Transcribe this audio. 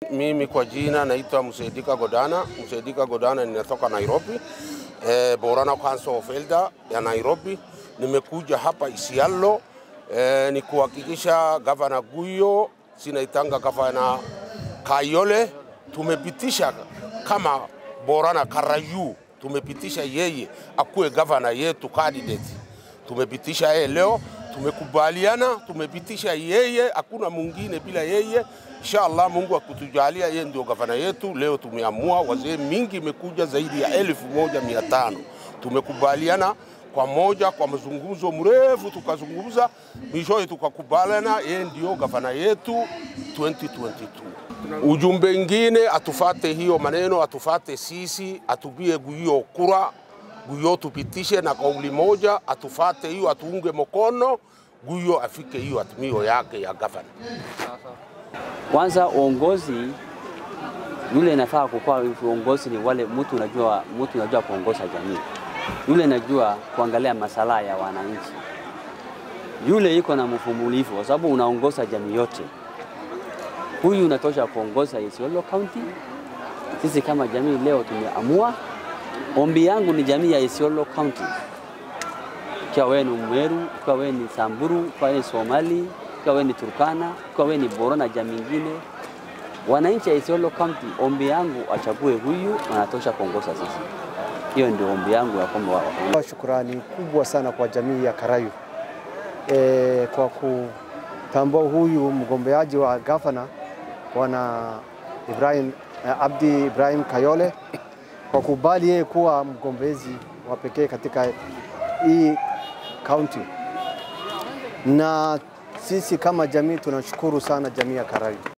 Mimi kwa jina naitwa Musaidika Godana. Musaidika Godana, ninatoka Nairobi, eh, Borana Council of Elder ya Nairobi. Nimekuja hapa Isiolo eh, ni kuhakikisha gavana Guyo sinaitanga gavana Kayole tumepitisha kama Borana Karayu, tumepitisha yeye akuwe gavana yetu candidate. Tumepitisha yeye leo, tumekubaliana, tumepitisha yeye, hakuna mwingine bila yeye. Inshallah Mungu akutujalia yeye ndio gavana yetu. Leo tumeamua, wazee mingi imekuja zaidi ya elfu moja mia tano tumekubaliana kwa moja kwa mazungumzo mrefu, tukazungumza mwishowe tukakubaliana yeye ndio gavana yetu 2022. Ujumbe ingine atufate hiyo maneno, atufate sisi, atupie Guyo kura, Guyo tupitishe na kauli moja, atufate hiyo, atuunge mkono Guyo afike hiyo atimio yake ya gavana. Kwanza uongozi yule inafaa kukuwa uongozi ni wale mtu unajua, mtu unajua kuongoza jamii, yule najua kuangalia masala ya wananchi, yule iko na mvumilivu, kwa sababu unaongoza jamii yote. Huyu unatosha kuongoza Isiolo County. Sisi kama jamii leo tumeamua, ombi yangu ni jamii ya Isiolo County, ikiwa wewe ni Mweru, ikiwa wewe ni Samburu, ikiwa wewe ni Somali, ikiwa wewe ni Turkana, ikiwa wewe ni Boro na jamii nyingine, wananchi ya Isiolo County, ombi yangu achague huyu, anatosha kuongoza sisi. Hiyo ndio ombi yangu ya kwamba wa- Shukrani kubwa sana kwa jamii ya Karayu e, kwa kutambua huyu mgombeaji wa gavana bwana Ibrahim eh, Abdi Ibrahim Kayole kwa kubali yeye kuwa mgombezi wa pekee katika hii kaunti, na sisi kama jamii tunashukuru sana jamii ya Karayu.